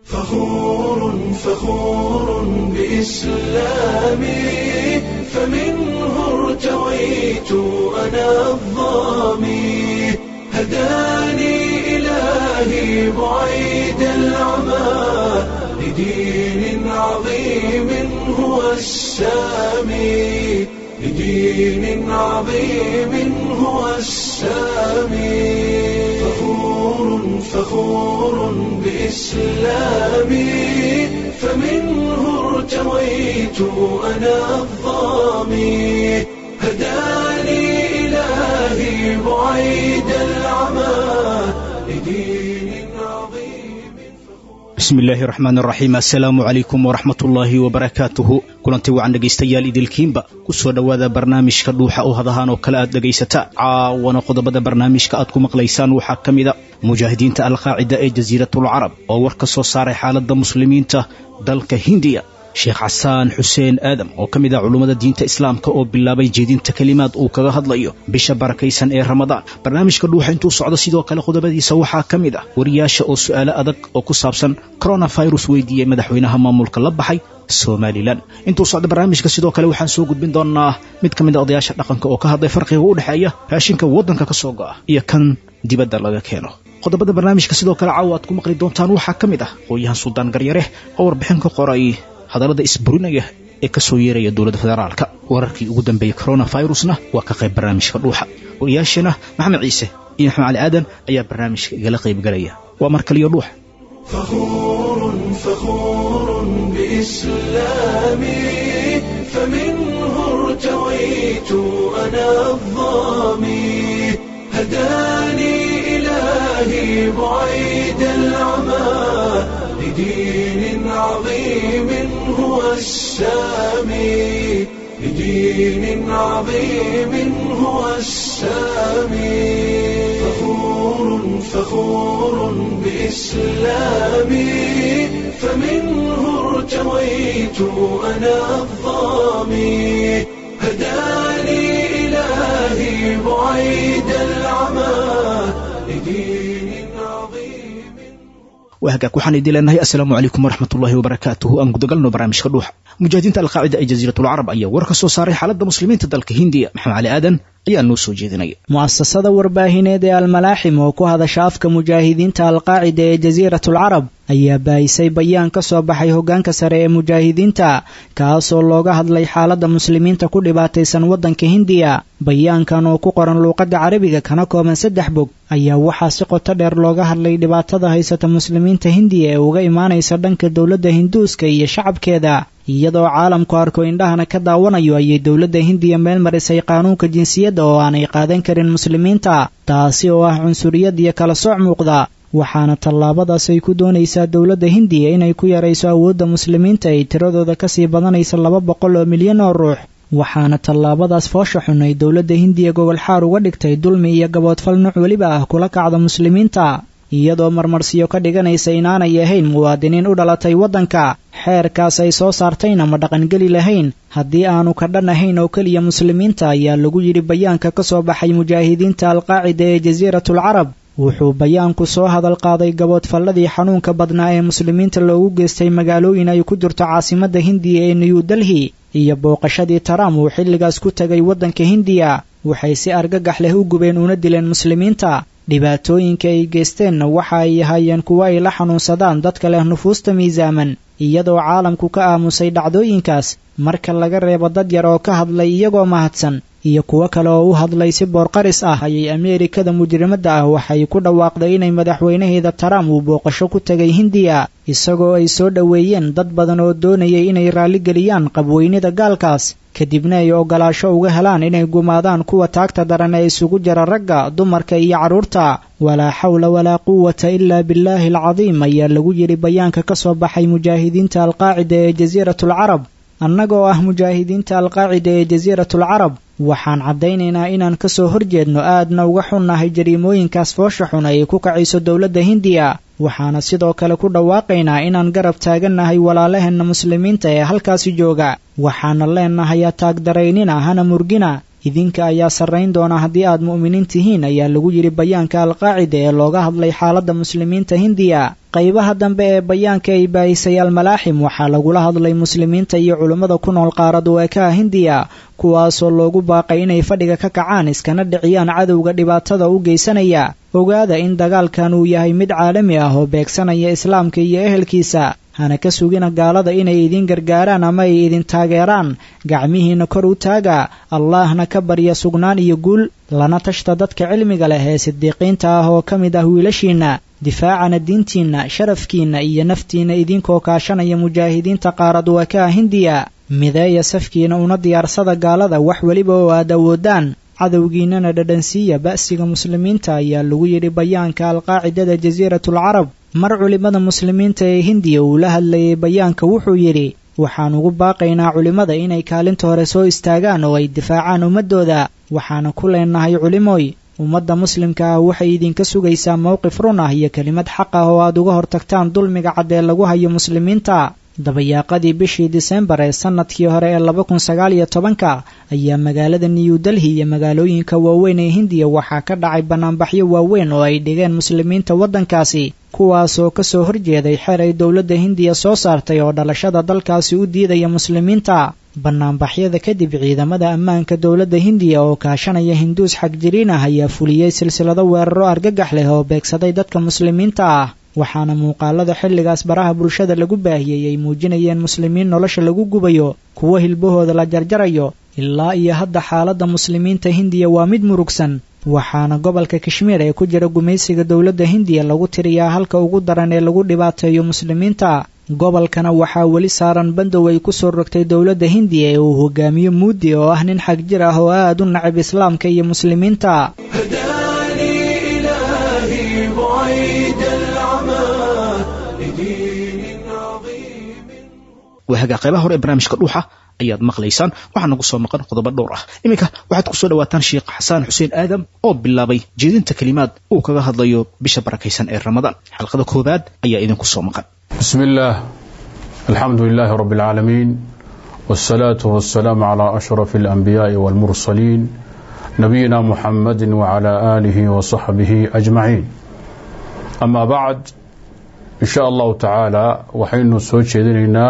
فخور فخور بإسلامي فمنه ارتويت أنا الظامي هداني إلهي بعيد العمى لدين عظيم هو السامي لدين عظيم هو السامي فخور فخور بإسلامي فمنه ارتويت أنا الظامي هداني إلهي بعيد العمى لدين عظيم bismi illaahi raxmaan raxiim assalaamu calaykum waraxmat ullaahi wabarakaatuhu kulanti wacan dhegaystayaal idilkiinba ku soo dhowaada barnaamijka dhuuxa oo hadahaan oo kale aad dhegaysataan caawana qodobada barnaamijka aad ku maqlaysaan waxaa ka mida mujaahidiinta alqaacida ee jasiiratulcarab oo war ka soo saaray xaaladda muslimiinta dalka hindiya sheekh xasaan xuseen aadam oo ka mid ah culummada diinta islaamka oo bilaabay jeedinta kelimaad uu kaga hadlayo bisha barakaysan ee ramadaan barnaamijka dhuuxa intuu socdo sidoo kale qodobadiisa waxaa ka mid ah wariyaasha oo su'aalo adag oo ku saabsan coronafirus weydiiyey madaxweynaha maamulka la baxay somalilan intuu socdo barnaamijka sidoo kale waxaan soo gudbin doonaa mid ka mid a odayaasha dhaqanka oo ka hadlay farqiga u dhexeeya raashinka waddanka ka soo go'a iyo kan dibadda laga keeno qodobada barnaamijka sidoo kale caawa aad ku maqli doontaan waxaa ka mid ah qooyahan suldaan garyare oo warbixin ka qoray hadallada isburinaya ee ka soo yeeraya dowladda federaalka wararkii ugu dambeeyey coronafirusna waa ka qayb barnaamijka dhuuxa wariyaashana maxamed ciise iyo maxamed cali aadan ayaa barnaamijka igala qaybgalaya waa mar kaliyo dhuuxa فخور فخور بإسلامي فمنه ارتويت أنا الظامي هداني إلهي بعيد العمى لدين عظيم هو السامي لدين عظيم هو السامي فخور فخور بإسلامي فمنه ارتويت أنا الظامي هداني إلهي بعيد العمى لدين عظيم waa hagaag waxaan idin leenahay assalaamu calaykum waraxmatullaahi wabarakaatuhu aan gudagalno barnaamijka dhuuxa mujaahidiinta alqaacida ee jasiiratulcarab ayaa war ka soo saaray xaaladda muslimiinta dalka hindiya maxamed cali aadan ayaa noo soo jeedinaya mu'asasada warbaahineed ee almalaaxim oo ku hadasha afka mujaahidiinta alqaacida ee jasiiratulcarab ayaa baahisay bayaan ka soo baxay hoggaanka sare ee mujaahidiinta kaasoo looga hadlay xaaladda muslimiinta ku dhibaataysan waddanka hindiya bayaankan oo ku qoran luuqadda carabiga kana kooban saddex bog ayaa waxaa si qoto dheer looga hadlay dhibaatada haysata muslimiinta hindiya ee uga imaanaysa dhanka dowladda hinduuska iyo shacabkeeda iyadoo caalamku arko indhahana ka daawanayo ayay dowladda hindiya meel marisay qaanuunka jinsiyadda oo aanay qaadan karin muslimiinta taasi oo ah cunsuriyad iyo kala sooc muuqda waxaana tallaabadaas ay ku doonaysaa dowladda hindiya inay ku yarayso awoodda muslimiinta ay tiradooda kasii badanaysa laba boqol oo milyan oo ruux waxaana tallaabadaas foosha xun ay dowladda hindiya gogol xaar uga dhigtay dulmi iyo gaboodfal nuuc weliba ah kula kacda muslimiinta iyadoo marmarsiyo ka dhiganaysa inaanay ahayn muwaadiniin u dhalatay waddanka xeerkaas ay soo saartayna ma dhaqangeli lahayn haddii aanu ka dhan ahayn oo keliya muslimiinta ayaa lagu yidhi bayaanka ka soo baxay mujaahidiinta alqaacida ee jasiiratulcarab wuxuu bayaanku soo hadal qaaday gaboodfalladii xanuunka badnaa ee muslimiinta loogu geystay magaalooyin ay ku jirto caasimadda hindiya ee new delhi iyo booqashadii taram uu xilligaas ku tegay waddanka hindiya waxay si argagax leh u gubeen una dileen muslimiinta dhibaatooyinka ay geysteenna waxa ay ahaayeen kuwo ay la xanuunsadaan dadka leh nufuusta miisaaman iyadoo caalamku ka aamusay dhacdooyinkaas marka laga reebo dad yar oo ka hadlay iyagoo mahadsan iyo kuwo kale oo u hadlay si boorqaris ah ayay ameerikada mujrimadda ah waxay ku dhawaaqday inay madaxweynaheeda taram uu booqasho ku tegay hindiya isagoo ay soo dhoweeyeen dad badan oo doonayay inay raalligeliyaan qabweynida gaalkaas kadibna ay ogolaasho uga helaan inay gumaadaan kuwa taagta daran ee isugu jira ragga dumarka iyo carruurta walaa xawla walaa quwata ilaa billaahi alcadiim ayaa lagu yidhi bayaanka ka soo baxay mujaahidiinta alqaacida ee jasiiratulcarab annagoo ah mujaahidiinta alqaacida ee jasiiratulcarab waxaan caddaynaynaa inaan ka soo horjeedno aadna uga xunnahay jariimooyinkaas foosha xun ay ku kacayso dowladda hindiya waxaana sidoo kale ku dhawaaqaynaa inaan garab taagannahay walaalaheenna muslimiinta ee halkaasi jooga waxaana leennahay ataagdaraynina hana murgina idinka ayaa sarrayn doona haddii aad mu'miniin tihiin ayaa lagu yidhi bayaanka alqaacida ee looga hadlay xaaladda muslimiinta hindiya qaybaha dambe ee bayaanka ay baahisay almalaaxim waxaa lagula hadlay muslimiinta iyo culummada ku nool qaarad weekaha hindiya kuwaasoo loogu baaqay inay fadhiga ka kacaan iskana dhiciyaan cadowga dhibaatada u geysanaya ogaada in dagaalkan uu yahay mid caalami ah oo beegsanaya islaamka iyo ehelkiisa hana ka sugina gaalada inay idin gargaaraan ama ay idin taageeraan gacmihiinna kor u taaga allaahna ka barya sugnaan iyo guul lana tashta dadka cilmiga leh ee sidiiqiinta ah oo ka mid ah wiilashiinna difaacana diintiinna sharafkiinna iyo naftiinna idinkoo kaashanaya mujaahidiinta qaarad weekaha hindiya mideeya safkiina una diyaarsada gaalada wax weliba oo aad awoodaan cadowgiinnana dhadhansiiya ba'siga muslimiinta ayaa lagu yidhi bayaanka alqaacidada jasiiratul carab mar culimmada muslimiinta ee hindiya uu la hadlayay bayaanka wuxuu yidhi waxaan ugu baaqaynaa culimmada inay kaalinta hore soo istaagaan oo ay difaacaan ummaddooda waxaana ku leenahay culimooy ummadda muslimka ah waxay idinka sugaysaa mowqif run ah iyo kelimad xaq ah oo aad uga hortagtaan dulmiga caddee lagu hayo muslimiinta dabayaaqadii bishii disembar ee sannadkii hore ee laba kun sagaal iyo tobanka ayaa magaalada new delhi iyo magaalooyinka waaweyn ee hindiya waxaa ka dhacay bannaanbaxyo waaweyn oo ay dhigeen muslimiinta waddankaasi kuwaasoo ka soo horjeeday xeer ay dowladda hindiya soo saartay oo dhalashada dalkaasi u diidaya muslimiinta bannaanbaxyada kadib ciidamada ammaanka dowladda hindiya oo kaashanaya hinduus xagjiriin ah ayaa fuliyey silsilado weeraro argagax leh oo beegsaday dadka muslimiinta ah waxaana muuqaalada xilligaas baraha bulshada lagu baahiyey ay muujinayeen muslimiin nolosha lagu gubayo kuwo hilbahooda la jarjarayo ilaa iyo hadda xaaladda muslimiinta hindiya waa mid murugsan waxaana gobolka kashmiir ee ku jira gumaysiga dowladda hindiya lagu tiriyaa halka ugu daran ee lagu dhibaateeyo muslimiinta gobolkana waxaa weli saaran bandow ay ku soo rogtay dowladda hindiya ee uu hogaamiyo muudi oo ah nin xag jir ah oo aad u nacab islaamka iyo muslimiinta هداني إلهي بعيد العمى لدين عظيم waahagaa qaybaha hore ee barnaamijka dhuuxa ayaad maqlaysaan waxaa nagu soo maqan qodobo dhowr ah iminka waxaad ku soo dhawaataan sheekh xasaan xuseen aadam oo bilaabay jeedinta kelimaad uu kaga hadlayo bisha barakaysan ee ramadaan xalqada koowaad ayaa idinku soo maqan بسم الله الحمد لله رب العالمين والصلاة والسلام على أشرف الأنبياء والمرسلين نبينا محمد وعلى آله وصحبه أجمعين أما بعد إن شاء الله تعالى وحين سوچيدنا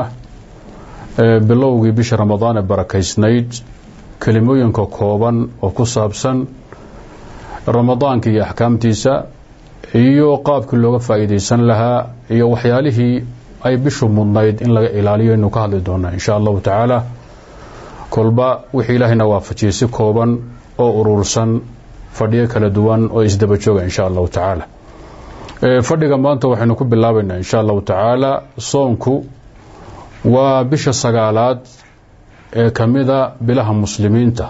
bilowgii bisha ramadaan ee barakaysnayd kelimooyinka kooban oo ku saabsan ramadaanka iyo axkaamtiisa iyo qaabkii looga faa'iidaysan lahaa iyo waxyaalihii ay bishu mudnayd in laga ilaaliyo inuu ka hadli doonaa insha allahu tacaala kolba wixii ilaahayna waafajiyey si kooban oo urursan fadhiyo kala duwan oo isdaba jooga insha allahu tacaala fadhiga maanta waxaynu ku bilaabaynaa insha allahu tacaala soonku waa bisha sagaalaad ee ka mida bilaha muslimiinta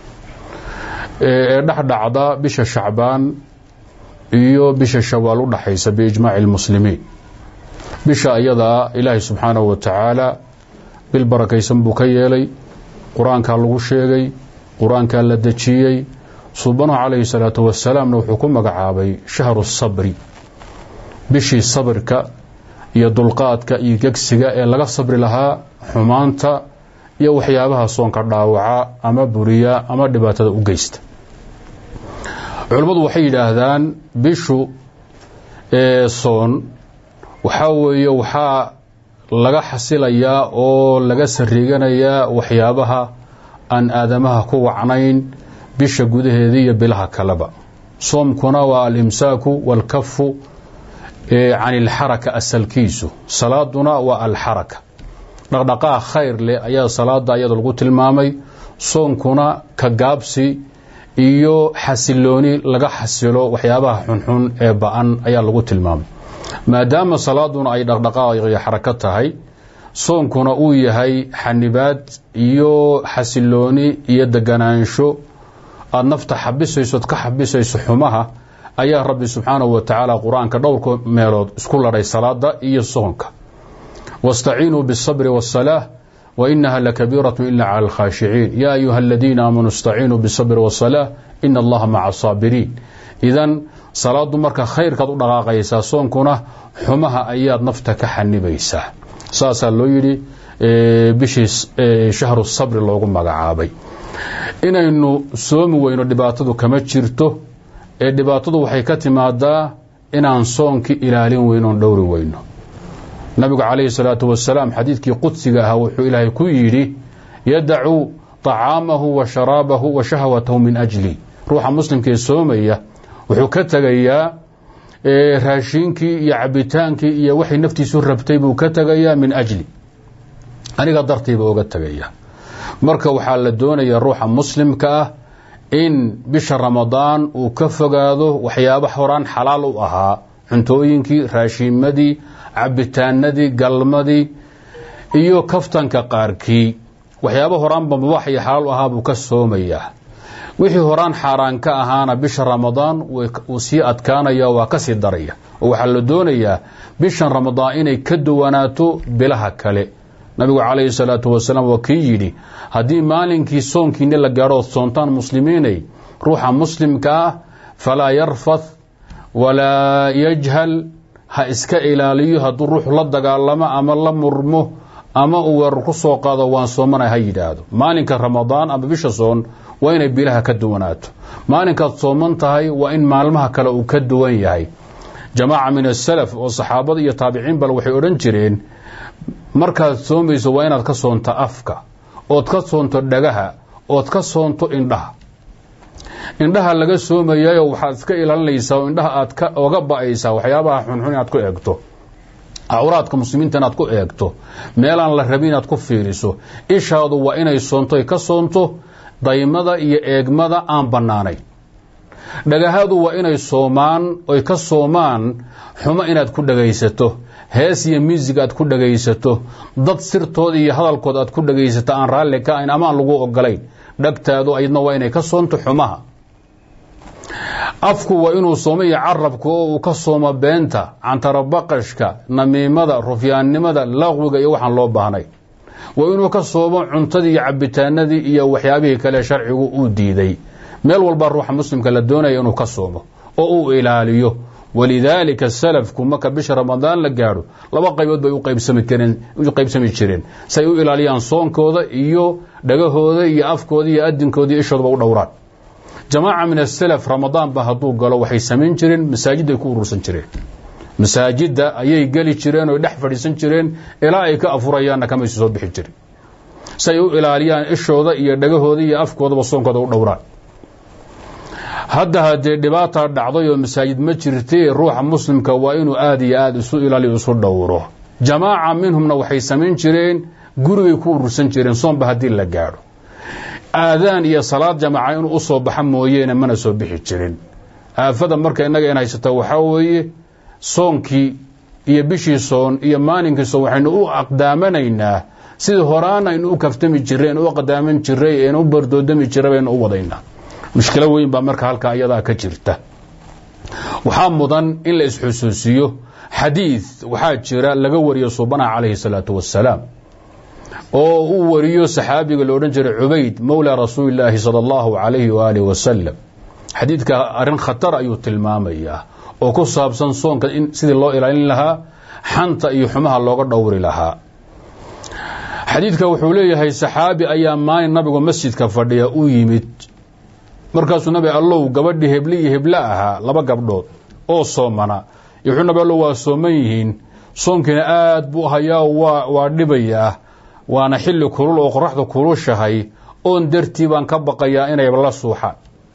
ee dhexdhacda bisha shacbaan iyo bisha shawaal u dhaxaysa biijmaaci lmuslimiin bisha ayadaa ilaahay subxaanahu wa tacaala bil barakaysan buu ka yeelay qur-aankaa lagu sheegay qur-aankaa la dejiyey subanuhu calayhi salaatu wasalaamna wuxuu ku magacaabay shahru sabri bishii sabirka iyo dulqaadka iyo gegsiga ee laga sabri lahaa xumaanta iyo waxyaabaha soonka dhaawaca ama buriya ama dhibaatada u geysta culimmadu waxay yidhaahdaan bishu ee soon waxaa weeye waxaa laga xasilayaa oo laga sariiganayaa waxyaabaha aan aadamaha ku wacnayn bisha gudaheedii iyo bilaha kaleba soomkuna waa alimsaaku waalkafu can ilxaraka asalkiisu salaaduna waa alxaraka dhaqdhaqaaq khayr leh ayaa salaada ayada lagu tilmaamay soonkuna ka gaabsi iyo xasilooni laga xasilo waxyaabaha xunxun ee ba-an ayaa lagu tilmaamay maadaama salaaduna ay dhaqdhaqaaq iyo xarako tahay soonkuna uu yahay xanibaad iyo xasilooni iyo deganaansho aada nafta xabisayso ka xabisayso xumaha ayaa rabbi subxaanahu wa tacaala qur-aanka dhowrka meelood isku ladhay salaada iyo soonka wastaciinuu biالsabri wالsalaaة wainaha lakabiiraة ila clى اlkhaashiciin ya ayuha aladiina aamanuu istaciinuu biالsabri wالsalaaة ina allaha maca saabiriin idan salaadu marka khayrkaad u dhaqaaqaysaa soonkuna xumaha ayaad nafta ka xanibaysaa saasaa loo yidhi bishii shahru sabri loogu magacaabay inaynu soomi weyno dhibaatadu kama jirto ee dhibaatadu waxay ka timaadaa inaan soonkii ilaalin weyno on dhowri weyno nabigu calayhi salaatu wasalaam xadiidkii qudsiga ahaa wuxuu ilaahay ku yidhi yadacu طacaamahu wa sharaabahu wa shahwatahu min ajli ruuxa muslimkee soomaya wuxuu ka tegayaa raashiinkii iyo cabitaankii iyo waxay naftiisu rabtay buu ka tegayaa min ajli aniga dartayba oga tegaya marka waxaa la doonayaa ruuxa muslimka ah in bisha ramadaan uu ka fogaado waxyaaba horaan xalaal u ahaa cuntooyinkii raashiimadii cabitaanadii galmadii iyo kaftanka qaarkii waxyaaba horaanba mubaax iyo xalaal u ahaa buu ka soomayaa wixii horaan xaaraan ka ahaana bisha ramadaan wuu sii adkaanaya waa kasii daraya oo waxaa la doonayaa bishan ramadaan inay ka duwanaato bilaha kale nabigu calayhi salaatu wasalaam waa kii yidhi haddii maalinkii soonkiini la gaadho soontaan muslimiinay ruuxa muslimka ah falaa yarfath walaa yajhal ha iska ilaaliyo hadduu ruux la dagaalamo ama la murmo ama uu weerar ku soo qaado waan soomana ha yidhaahdo maalinka ramadaan ama bisha soon waa inay bilaha ka duwanaato maalinkaad sooman tahay waa in maalmaha kale uu ka duwan yahay jamaaca min asalaf oo saxaabada iyo taabiciin bal waxay odhan jireen markaad soomayso waa inaad ka soonto afka ood ka soonto dhagaha ood ka soonto indhaha indhaha laga soomayayo waxaad iska ilaalinaysaa oo indhaha aad ka oga ba-aysaa waxyaabaha xunxun inaad ku eegto awraadka muslimiinta inaad ku eegto meelaan la rabin inaad ku fiiriso ishaadu waa inay soonto ay ka soonto daymada iyo eegmada aan bannaanayn dhagahadu waa inay soomaan oy ka soomaan xumo inaad ku dhagaysato hees iyo miusig aad ku dhagaysato dad sirtooda iyo hadalkood aad ku dhagaysato aan raalli ka ahayn ama aan lagu ogolayn dhagtaadu ayadna waa inay ka soonto xumaha afku waa inuu soomo iyo carabku oo uu ka soomo beenta cantarabaqashka namiimada rufyaannimada laqwiga iyo waxaan loo baahnay waa inuu ka soomo cuntadii iyo cabitaanadii iyo waxyaabihii kale sharcigu uu diiday meel walba ruuxa muslimka la doonaya inuu ka soomo oo uu ilaaliyo walidaalika salafku marka bisha ramadaan la gaadho laba qaybood bay u qaybsami jireen say u ilaaliyaan soonkooda iyo dhagahooda iyo afkooda iyo adinkooda iyo ishoodaba u dhowraan jamaaca min asalaf ramadaanba hadduu galo waxay samayn jireen masaajidday ku urursan jireen masaajidda ayay geli jireen oy dhex fadhiisan jireen ilaa ay ka afurayaanna kamaysu soo bixi jirin si ay u ilaaliyaan ishooda iyo dhagahooda iyo afkoodaba soonkooda u dhowraan hadda haddee dhibaataa dhacday oo masaajid ma jirtee ruuxa muslimka waa inuu aada iyo aada isu ilaaliyo isu dhowro jamaaca minhumna waxay samayn jireen gurigay ku urursan jireen soonba haddii la gaadho aadaan iyo salaad jamaaca inuu u soo baxa mooyeene mana soo bixi jirin aafada marka innaga in haysata waxaa weeye soonkii iyo bishii soon iyo maalinkii soon waxaynu u aqdaamanaynaa sidii horaana aynu u kaftami jirray aynu u aqdaaman jirray aynu u bardoodami jirray baynu u wadaynaa mushkilo weyn baa marka halkaa iyadaa ka jirta waxaa mudan in la isxusuusiyo xadiid waxaa jira laga wariyo subanaha calayhi salaatu wasalaam oo uu wariyo saxaabiga la odhan jiray cubayd mowla rasuuli illaahi sala allahu calayhi waaalih wasalam xadiidka arrin khatar ayuu tilmaamayaa oo ku saabsan soonka in sidii loo ilaalin lahaa xanta iyo xumaha looga dhowri lahaa xadiidka wuxuu leeyahay saxaabi ayaa maalin nabigu masjidka fadhiya u yimid markaasuu nabi allow gabadhii hebli iyo heblo ahaa laba gabdhood oo soomana wuxuu nabi allow waa sooman yihiin soonkiina aad buu hayaa waa dhibayaa waana xilli kulul oo qoraxda kulushahay oon dartii baan ka baqayaa inay la suuxaan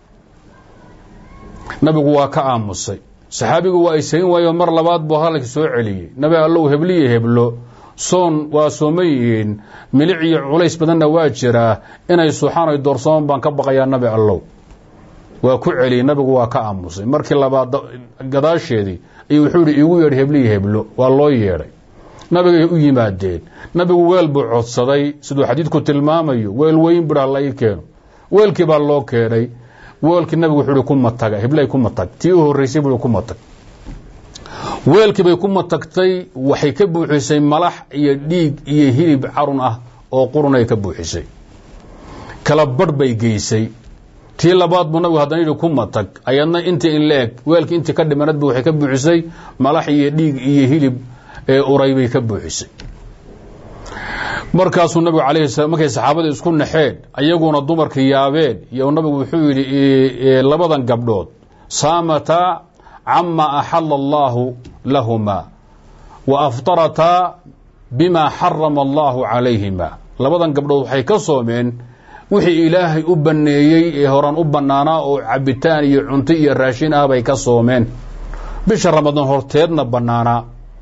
nabigu waa ka aamusay saxaabigu waa aysayn waayo mar labaad buu hadalkii soo celiyey nabi allow hebli iyo heblo soon waa sooman yihiin milic iyo culays badanna waa jiraa inay suuxaan ay doorsooman baan ka baqayaa nabi allow waa ku celiyey nabigu waa ka aamusay markii labaad gadaasheedii ayuu wuxuu yihi iigu yeedhay hebliyo heblo waa loo yeedhay nabigay u yimaadeen nabigu weel buu codsaday siduu xadiidku tilmaamayo weel weyn budha la ii keeno weelkii baa loo keenay weelkii nabigu wuxuu ihi ku mataga heblay ku matag tii u horreysay buu ku matag weelkii bay ku matagtay waxay ka buuxisay malax iyo dhiig iyo hilib carun ah oo qurunay ka buuxisay kala barh bay geysay tii labaad buu nabigu haddana yidhi ku matag ayadna intii in la eg weelkii intii ka dhimanadba waxay ka buuxisay malax iyo dhiig iyo hilib ee uray bay ka buuxisay markaasuu nabigu alayhi slam markay saxaabada isku naxeen ayaguna dumarka yaabeen iyo nabigu wuxuu yidhi labadan gabdhood saamataa cama axala allahu lahuma wa aftarataa bima xarama allahu calayhima labadan gabdhood waxay ka soomeen wixii ilaahay u banneeyey ee horan u bannaanaa oo cabitaan iyo cunto iyo raashin ah bay ka soomeen bisha ramadaan horteedna bannaanaa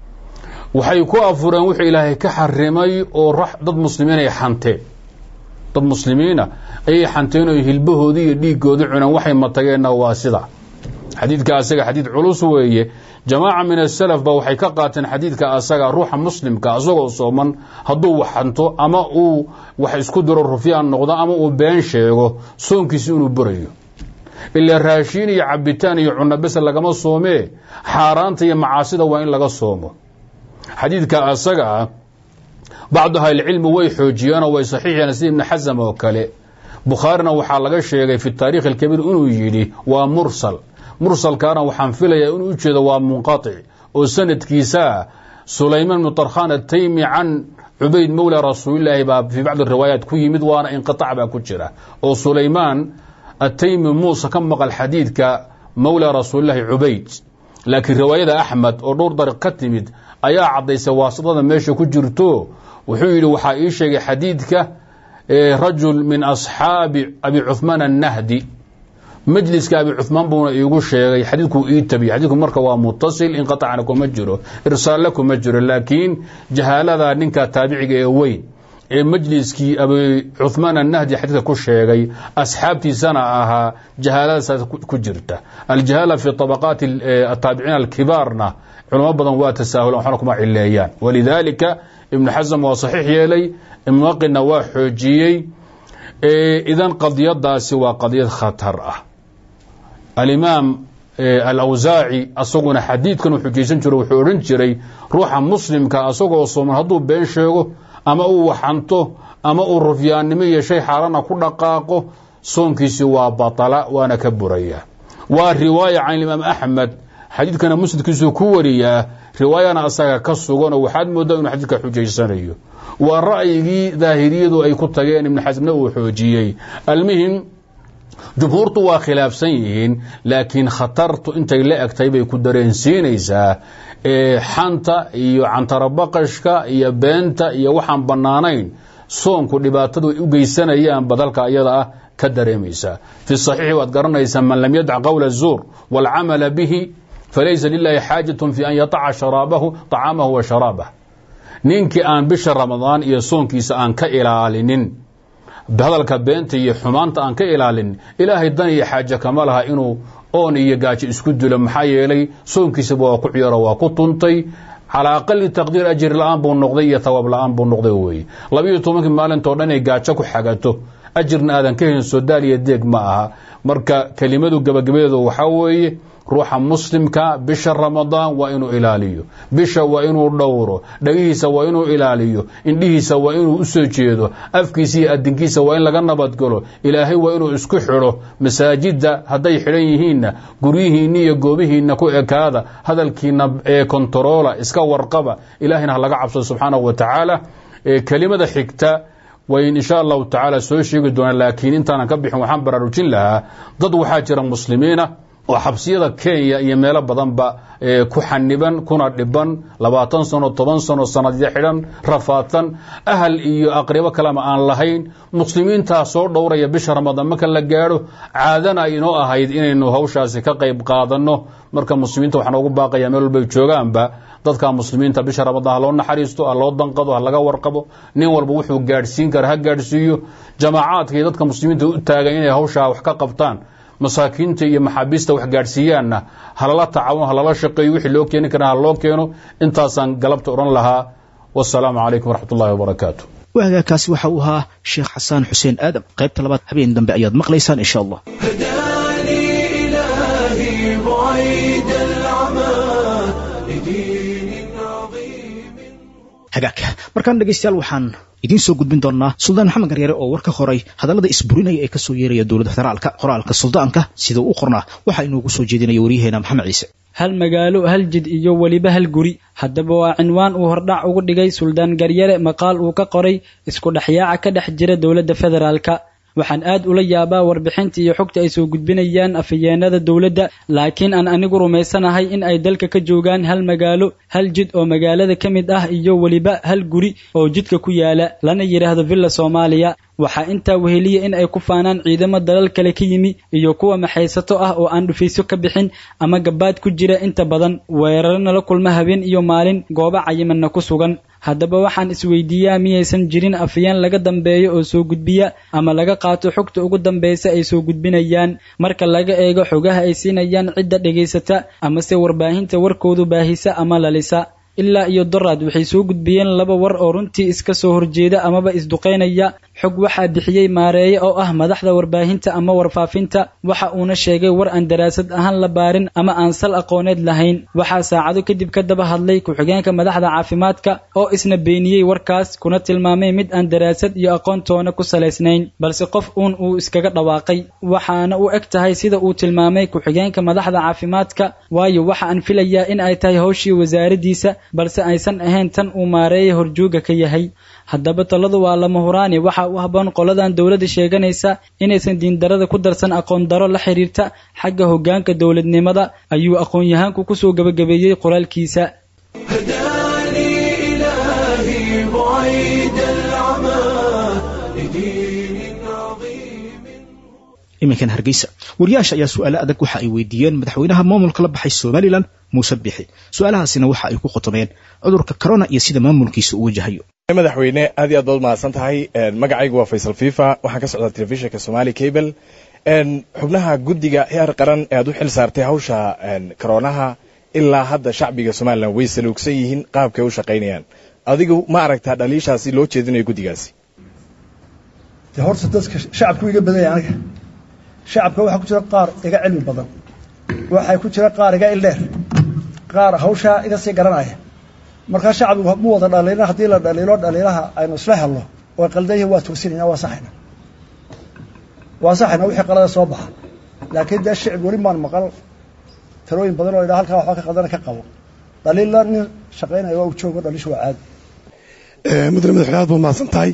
waxay ku afureen wuxuu ilaahay ka xarimay oo dad muslimiin ay xanteen dad muslimiina ayay xanteen oo hilbahoodii iyo dhiiggoodii cuneen waxay matageenna waa sida xadiidka asaga xadiid culus weeye jamaaca min asalaf ba waxay ka qaateen xadiidka asaga ruuxa muslimka asagoo sooman hadduu wax xanto ama uu wax isku diro rufyaan noqdo ama uu been sheego soonkiisi inuu burayo ilaa raashiin iyo cabitaan iyo cunno bese lagama soomee xaaraanta iyo macaasida waa in laga soomo xadiidka asaga ah bacdu ahlicilmi way xoojiyeenoo way saxiixiyeen sida ibni xasam oo kale bukhaarina waxaa laga sheegay fi taarikh alkabiir inuu yidhi waa mursal mursalkaana waxaan filayaa inuu ujeedo waa munqaطic oo sanadkiisaa sulaymaan bnu tarkhan ataymi can cubayd mowla rasuulilaahi baa fii bacdi riwaayaat ku yimid waana inqiطac baa ku jira oo sulaymaan ataymi muuse ka maqal xadiidka mowla rasuulilaahi cubayd laakiin riwaayada axmed oo dhowr dariiq ka timid ayaa caddaysay waasidada meesha ku jirto wuxuu yidhi waxaa ii sheegay xadiidka rajul min asxaabi abi cuhmaan annahdi majliska abi cuhmaan buuna iigu sheegay xadiidkuu ii tabiy xadiidku marka waa mutasil inqaطacna kuma jiro irsaalle kuma jiro laakiin jahaalada ninka taabiciga ee weyn ee majliskii abi cuhmaan annahdi xadiidka ku sheegay asxaabtiisana ahaa jahaaladasaas ku jirta aljahaala fi طabaqaati ataabiciin alkibaarna culamo badan waa tasaahulan waxna kuma cileeyaan walidaalika ibnu xasam waa saxiix yeelay ibnaqina waa xoojiyey idan qadiyadaasi waa qadiyad khatar ah alimaam alawsaaci asaguna xadiidkan uu xujaysan jiro wuxuu odhan jiray ruuxa muslimka asagoo sooman hadduu been sheego ama uu waxanto ama uu rufyaannimo iyo shay xaarana ku dhaqaaqo soonkiisi waa batala waana ka buraya waa riwaaya can imaam axmed xadiidkana musnadkiisuu ku wariyaa riwaayana asaga ka suganoo waxaad moodaa inuu xadiidka xujaysanayo waa ra'yigii daahiriyadu ay ku tageen ibnu xasmna uu xoojiyey almuhim jumhuurtu waa khilaafsan yihiin laakiin khatartu intay la egtay bay ku dareensiinaysaa xanta iyo cantarabaqashka iyo beenta iyo waxaan bannaanayn soonku dhibaatadu ay u geysanayaan badalka iyada ah ka dareemaysaa fi saxiixi waad garanaysaa man lam yadac qowla الzuur wاlcamala bihi falaysa lilahi xaajaة fi an yataca sharaabahu طacaamahu wa sharaabah ninkii aan bisha ramadaan iyo soonkiisa aan ka ilaalinin hadalka beenta iyo xumaanta aan ka ilaalinin ilaahay dan iyo xaaje kama laha inuu oon iyo gaajo isku dilo maxaa yeelay soonkiisaba waa ku ciyaro waa ku tuntay calaa aqali taqdiir ajir la-aan buu noqday iyo tawaab la-aan buu noqday weye labiiyo tobankii maalintoo dhan ay gaajo ku xagato ajirna aadan ka helin sodaal iyo deeg ma aha marka kelimadu gabagabadeedu waxaa weeye ruuxa muslimka bisha ramadaan waa inuu ilaaliyo bisha waa inuu dhowro dhagihiisa waa inuu ilaaliyo indhihiisa waa inuu usoo jeedo afkiisa iyo adinkiisa waa in laga nabadgalo ilaahay waa inuu isku xidho masaajidda hadday xidhan yihiinna guryihiinna iyo goobihiinna ku ekaada hadalkiina ee kontaroola iska warqaba ilaahayna ha laga cabsado subxaanahu wa tacaala kelimada xigta wayn insha allahu tacaala soo sheegi doonaa laakiin intaanan ka bixin waxaan baraarujin lahaa dad waxaa jira muslimiina oo xabsiyada kenya iyo meelo badanba ku xaniban kuna dhiban labaatan sano toban sano sanadyo xidhan rafaadsan ahal iyo aqribo kalema aan lahayn muslimiintaa soo dhowraya bisha ramadaan marka la gaadho caadana inoo ahayd inaynu hawshaasi ka qayb qaadanno marka muslimiinta waxaan ugu baaqaya meel walbay joogaanba dadka muslimiinta bisha ramadaan ha loo naxariisto ha loo danqado ha laga warqabo nin walba wuxuu gaadhsiin kara ha gaadhsiiyo jamaacaadka iyo dadka muslimiinta u taagan inay hawshaa wax ka qabtaan masaakiinta iyo maxaabiista wax gaadhsiiyaanna halala tacaawun halala shaqeeyo wixii loo keeni kara ha loo keeno intaasaan galabta odhan lahaa wasalaamu calaykum waraxmat ullahi wabarakaatu waagaakaasi waxa uu ahaa sheekh xasaan xuseen aadam qaybta labaad habeen dambe ayaad maqlaysaan insha allah هداني إلهي بعيد العمى لدين عظيم hagaag markaan dhegaystayaal waxaan idiin soo gudbin doonaa suldaan maxamed garyaare oo war ka qoray hadallada isburinaya ee kasoo yeeraya dowladda federaalka qoraalka suldaanka sida u qornaa waxaa inoogu soo jeedinaya waryaheena maxamed ciise hal magaalo hal jid iyo weliba hal guri haddaba waa cinwaan uu hordhac ugu dhigay suldaan garyare maqaal uu ka qoray isku dhexyaaca ka dhex jira dowladda federaalka waxaan aad ula yaabaa warbixinta iyo xogta ay soo gudbinayaan afhayeenada dowladda laakiin aan anigu rumaysanahay in ay dalka ka joogaan hal magaalo hal jid oo magaalada ka mid ah iyo weliba hal guri oo jidka ku yaala lana yidhaahdo villa soomaaliya waxaa intaa weheliya in ay ku faanaan ciidamo dalal kale ka yimi iyo kuwa maxaysato ah oo aan dhufayso ka bixin ama gabaad ku jira inta badan weerarana la kulma habeen iyo maalin goobo cayimanna ku sugan haddaba waxaan isweydiiyaa miyaysan jirin afayeen laga dambeeyo oo soo gudbiya ama laga qaato xogta ugu dambaysa ay soo gudbinayaan marka laga eego xogaha ay siinayaan cidda dhegaysata amase warbaahinta warkoodu baahisa ama lalisa ilaa iyo doraad waxay soo gudbiyeen laba war oo runtii iska soo horjeeda amaba isduqaynaya xog waxaa bixiyey maareeye oo ah madaxda warbaahinta ama warfaafinta waxa uuna sheegay war aan daraasad ahaan la baarin ama aan sal aqooneed lahayn waxaa saacado kadib ka daba hadlay ku-xigeenka madaxda caafimaadka oo isna beeniyey warkaas kuna tilmaamay mid aan daraasad iyo aqoontoona ku salaysnayn balse qof uun uu iskaga dhawaaqay waxaana u eg tahay sida uu tilmaamay ku-xigeenka madaxda caafimaadka waayo waxa aan filayaa in ay tahay howshii wasaaradiisa balse aysan ahayn tan uu maareeye horjooga ka yahay haddaba taladu waa lama huraani waxa u habboon qoladan dowladda sheeganaysa inaysan diindarada ku darsan aqoon daro la xiriirta xagga hoggaanka dowladnimada ayuu aqoon-yahaanku kusoo gebagabeeyey qoraalkiisa هداني إلهي بعيد العمى لدين عظيم iminkan hargeysa wariyaasha ayaa su-aalo adag waxa ay weydiiyeen madaxweynaha maamulka la baxay somalilan muuse bixi su-aalahaasina waxa ay ku khotomeen cudurka corona iyo sida maamulkiisa uu wajahayo madaxweyne aad iyo aad baad mahadsan tahay magacaygu waa faysal fifa waxaan ka socdaa telefishinka somali cable xubnaha guddiga heer qaran ee aad u xil saartay hawsha koronaha ilaa hadda shacbiga somalilan way saluugsan yihiin qaabkay u shaqaynayaan adigu ma aragtaa dhaliishaasi loo jeedinayo guddigaasi de horta dadka shacabku iga badanya aniga shacabka waxaa ku jira qaar iga cilmi badan waxaa ku jira qaar iga ildheer qaar hawshaa iga sii garanaya markaa shacbigu mu wada dhaliilna haddii la dhaliilo dhaliilaha aynu isla helno oo qaldan yihin waa toosinayna waa saxayna waa saxayna wixii qalada soo baxa laakiin dee shicib weli maan maqal talooyin badan oo idhaa halkaa waxba ka qaldana ka qabo dhaliilla nin shaqaynaya waa u joogo dhaliishu waa caadi mudane madaxweyne aad baad mahadsan tahay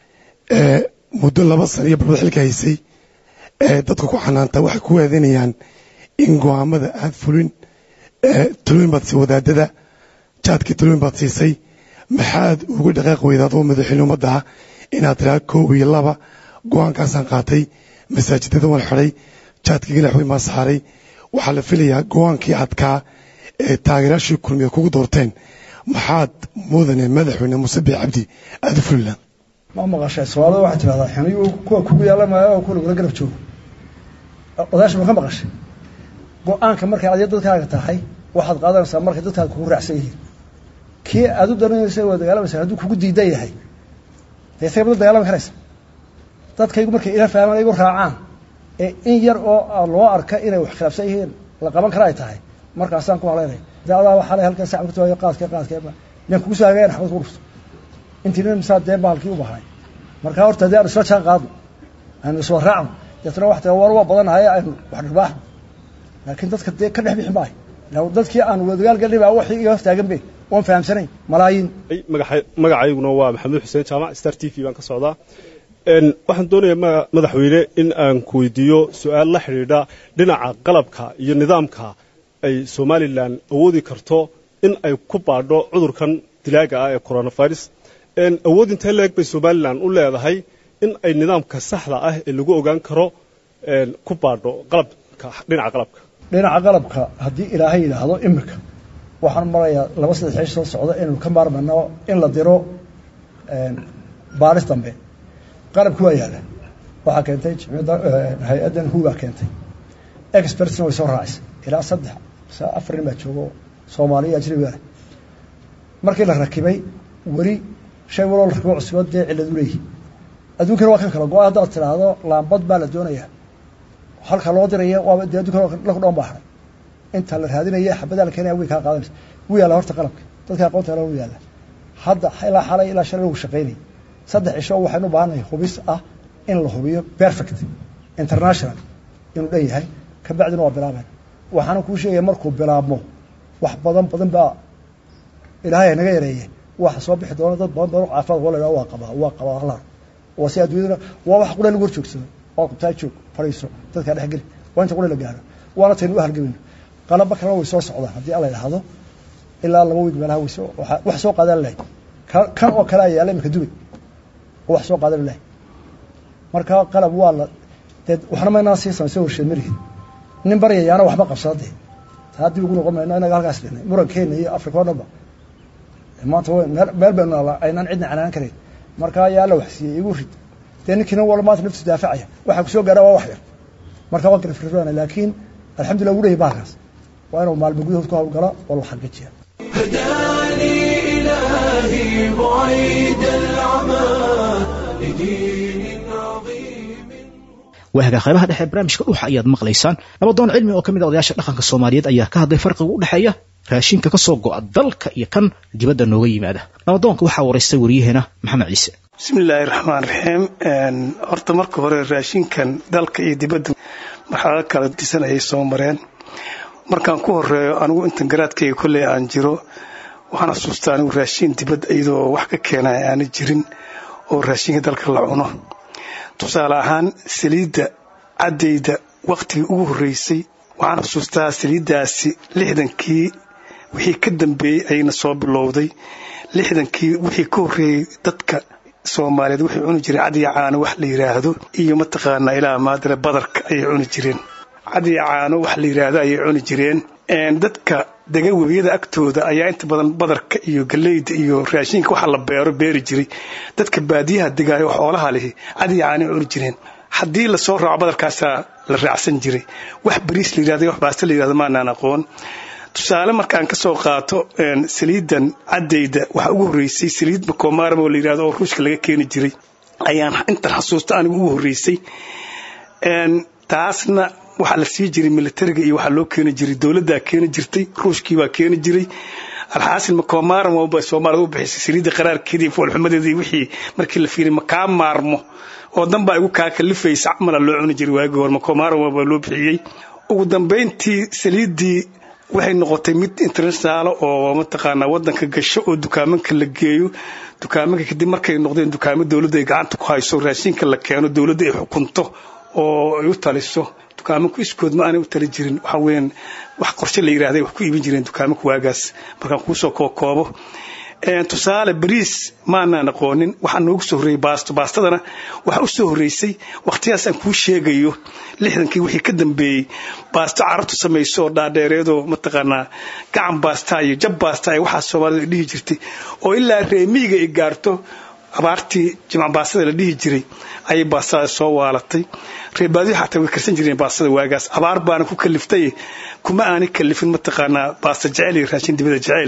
muddo laba sana iyo barbad xilka haysay dadka ku xanaanta waxay ku waadanayaan in go'aamada aad fulin talooyin baad siisay wadaadada jaadkii talooyin baad siisay maxaad uga dhaqaaq weydaad oo madaxweyne ummadda ah inaad tiraa koob iyo laba go'aankaasaan qaatay masaajidada waan xidhay jaadkii ganaxweyn baan saaray waxaa la filayaa go'aankii adkaa ee taageerayaashii kulmiya kugu doorteen maxaad mudane madaxweyne muuse biix cabdi aada u fulilaan ma maqashay soomaalida waxay tidhahdaa xiniyu kuwa kugu yaalamaya oo kuwa lagula garab joogo odaasha ma ka maqashay go-aanka markay adiga dadkaaga tahay waxaad qaadanaysaa markay dadkaaga kugu raacsan yihiin kii aad u dananaysa waa dagaalamaysa hadduu kugu diidan yahay dee isaga mada dagaalami karaysa dadkaygu markay ila fahmaan igu raacaan ee in yar oo loo arka inay wax khilaafsan yihiin la qaban kara ay tahay markaasaan ku haleynay de adaa waxaa le halkaa sac kutaayo qaadke qaadke nin kugu soo hagayn xabad ku dhufto intii nin misaa dee baalkii u bahay markaa horta dee aanu isla jaan qaadno aynu iswa raacno deetna wax tira war waa badanahay aynu wax dhirbaaxno laakiin dadka dee ka dhex bixi maayo dadkii aan wadagaal galnay baa waxii iga hortaagan be oon fahamsanayn malaayiin magacayguna waa maxamuud xuseen jaamac star t v baan ka socdaa waxaan doonayaa madaxweyne in aan ku weydiiyo su-aal la xidhiidha dhinaca qalabka iyo nidaamka ay somalilan awoodi karto in ay ku baadho cudurkan dilaaga ah ee coronavirus awood intee leeg bay somalilan u leedahay in ay nidaamka saxda ah ee lagu ogaan karo ku baadho qalabka dhinaca qalabka dhinaca qalabka haddii ilaahay yidhaahdo imika waxaan marayaa laba saddex xish soo socda inaynu ka maarmayno in la diro baaris dambe qalabki waa yaala waxaa keentay jimciyadda hay-addan huubaa keentay expertsna way soo raacaysa ilaa saddex afar nin baa joogo soomaaliya ajnabiga markii la rakibay weli shay waloo la rakibo cusubad dee cilladu leeyihi adduunkana waa kan kala go-a haddaad tidhaahdo laambad baa la doonayaa halka loo diraya waaba dee addunkana laku dhoon baa haray inta la raadinaya xabadaa la keenaya way kaa qaadanaysa wuu yaalla horta qalabka dadka aqoonta la yaalla hadda ilaa xalay ilaa shalay lagu shaqaynay saddex cisho waxaynu u baahannahay hubis ah in la hubiyo perfect international inuu dhan yahay ka bacdina waa bilaabeen waxaana kuu sheegaya markuu bilaabmo wax badan badan baa ilaahay naga yareeye waxa soo bixi doona dad badan badan caafimaad waa la waa qabaa waa qabaa allah waa si adduunyaduna waa wax qura lagu hor joogsado oo qabtaa joog fadhiiso dadkaa dhex geli waa inta qura la gaaro waana taynu u halgamayno qalaba kalena way soo socdaan haddii alla idhaahdo ilaa laba wiig meelaha way soo wax soo qaadan lahay kan oo kale ayaa yaalla imika dubay oo wax soo qaadan lahay marka qalab waa la dee waxna maynaan sii samayso warsheed marihin nin baryayaana waxba qabsada dee taa dib ugu noqon mayno inaga halkaas dhihnay murankeena iyo afrika oo dhanba maanta meel baynu naalaa aynaan cidna canaan karayn marka ayaa alla wax siiyey igu rid dee ninkiina wala maanta naftisu daafacaya waxaa kusoo gaara waa wax yar marka waa garafirana laakiin alxamdulillah ugu leeyahy bahalkaas waa inuu maalmo gudahood ku hawlgala oo la xaqiijiya هداني إلهي بعيد العمى لدين عظيم waahaga qaybaha dhexe barnaamijka dhuuxa ayaad maqlaysaan nabadoon cilmi oo ka mid a odayaasha dhaqanka soomaaliyeed ayaa ka hadlay farqiga u dhexeeya raashinka ka soo go'a dalka iyo kan dibadda nooga yimaada nabadoonka waxaa waraystay waryaheena maxamed ciise bismillaahi raxmaan raxiim horta marka hore raashinkan dalka iyo dibadda marxalado kala disan ayay soo mareen markaan ku horeeyo anigu intan garaadkayga kolley aan jiro waxaan xasuustaa anigu raashin dibadda iyadoo wax ka keenaya aana jirin oo raashinka dalka la cuno tusaale ahaan saliidda caddayda wakhtigii ugu horreysay waxaan xusuustaa saliiddaasi lixdankii wixii ka dambeeyey ayayna soo bilowday lixdankii wixii ka horreeyey dadka soomaaliyeed waxay cuni jireen cadiya caano wax la yidhaahdo iyo mataqaanaa ilaa maadale badarka ayay cuni jireen cadiya caano wax la yidhaahdo ayay cuni jireen dadka dega webiyada agtooda ayaa inta badan badarka iyo galeyda iyo raashinka waxa la beero beeri jiray dadka baadiyaha degaay oo xoolaha lihi cadiya caanay cuni jireen haddii lasoo raaco badarkaasaa la raacsan jiray wax bariis la yidhahdo wax baasto la yidhahdo maanaan aqoon tusaale markaan ka soo qaato saliidan caddayda waxaa ugu horreysay saliid makomaram oo la yidhahdo oo ruushka laga keeni jiray ayaan intan xasuusta anigu ugu horreysay taasna waxaa la sii jiray militariga iyo waxaa loo keeni jiray dowladdaa keeni jirtay ruushkii baa keeni jiray alxaasil makomaram ba soomaalida u bixisay saliidda qaraarkeedii foolxumadeedii wixii markii la fiiriy makaa maarmo oo dan baa igu kaa kalifaysa camala loo cuni jiray waagii hore makomaram baa loo bixiyey ugu dambayntii saliiddii waxay noqotay mid international oo mataqaanaa wadanka gasho oo dukaamanka la geeyo dukaamanka kadib markay noqdeen dukaamo dowladda ay gacanta ku hayso raashinka la keeno dowladda ay xukunto oo ay u taliso dukaamanku iskood ma aanay u tali jirin waxa weeyaan wax qorshe la yidhahday wax ku iibin jireen dukaamanka waagaas markaan kuusoo kookoobo tusaale bariis maanaan aqoonin waxaa noogu soo horreeyey baasto baastadana waxaa u soo horreysay wakhtiyaas aan kuu sheegayo lixdankii wixii ka dambeeyey baasto carabtu samayso oo dhaadheereedoo mataqaanaa gacan baastaa iyo jab baastaa iyo waxaa soomaalida dhihi jirtay oo ilaa reemiyiga ay gaarto abaartii jimc baastada la dhihi jiray ayay baastada soo waalatay reebaadiyo xataa way karsan jireen baastada waagaas abaar baana ku kaliftay kuma aanay kalifin mataqaanaa baasta jecel iyo raashin dibada jecel